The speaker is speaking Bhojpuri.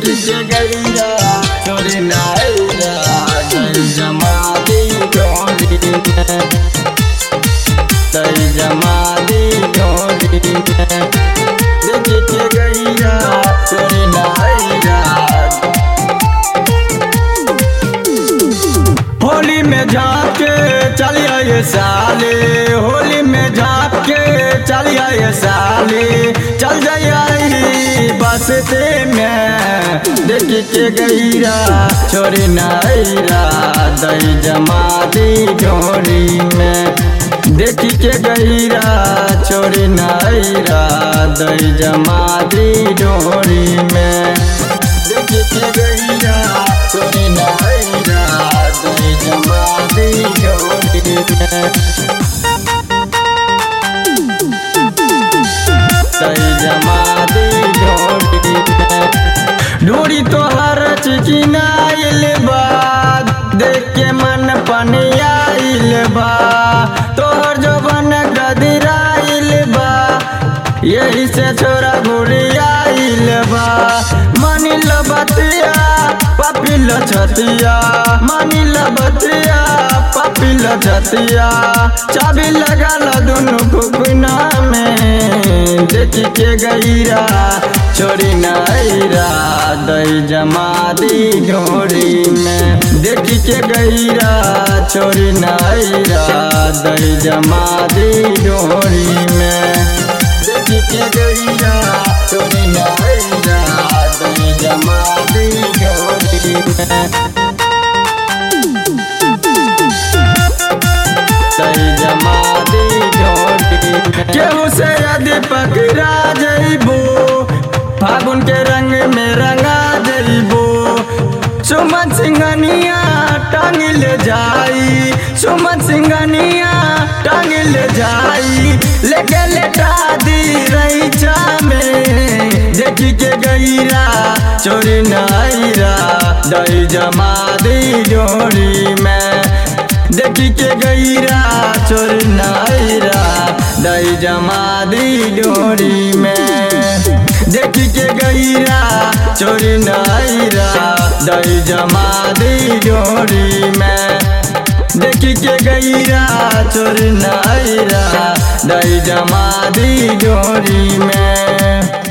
देखी के गईरा चोरी नाईरा दई जमा दी डोरी में दई जमा दी डोरी में देखी के गईरा चोरी नाईरा होली में झाके चलिया ये साले होली में झाके चलिया ये साले चल जाई बसते में देखी के गईरा छोरी नाईरा दई जमा दी डोरी में देखी के गईरा छोरी नाईरा दई जमा दी डोरी में देखी के गईरा छोरी नाईरा दई जमा दी डोरी में दई जमा दी डोरी में डोरी तोहर चिकिनाइल बा देख के मन पनियाइल बा तोहर जवन गदराइल बा यही से छोरा घुड़ियाइल बा मानिल बतिया पपिल छतिया मानिल बतिया पपिल छतिया चाबी लगाल दुनु फुकुना में देखी के गईरा छोरी नाईरा दई जमा दी ढोरी में देखी के गईरा छोरी नाईरा दई जमा दी ढोरी में देखी के गईरा छोरी नाईरा दई जमा दी ढोरी में दई जमा दी ढोरी में केहू से यदि पकड़ा जइबो फागुन के रंग में रंगा जइबो सुमन सिंघनिया टांग ले जाई सुमन सिंघनिया टांग ले जाई लेके लेटा दी रईचा में देखी के गईरा चोरी नाईरा दई जमा दी डोरी में देखी के गईरा चोरी नाईरा दई जमा दी डोरी में देखी के गईरा चोरी नाईरा दई जमा दी डोरी में देखी के गईरा चोरी नाईरा दई जमा दी डोरी में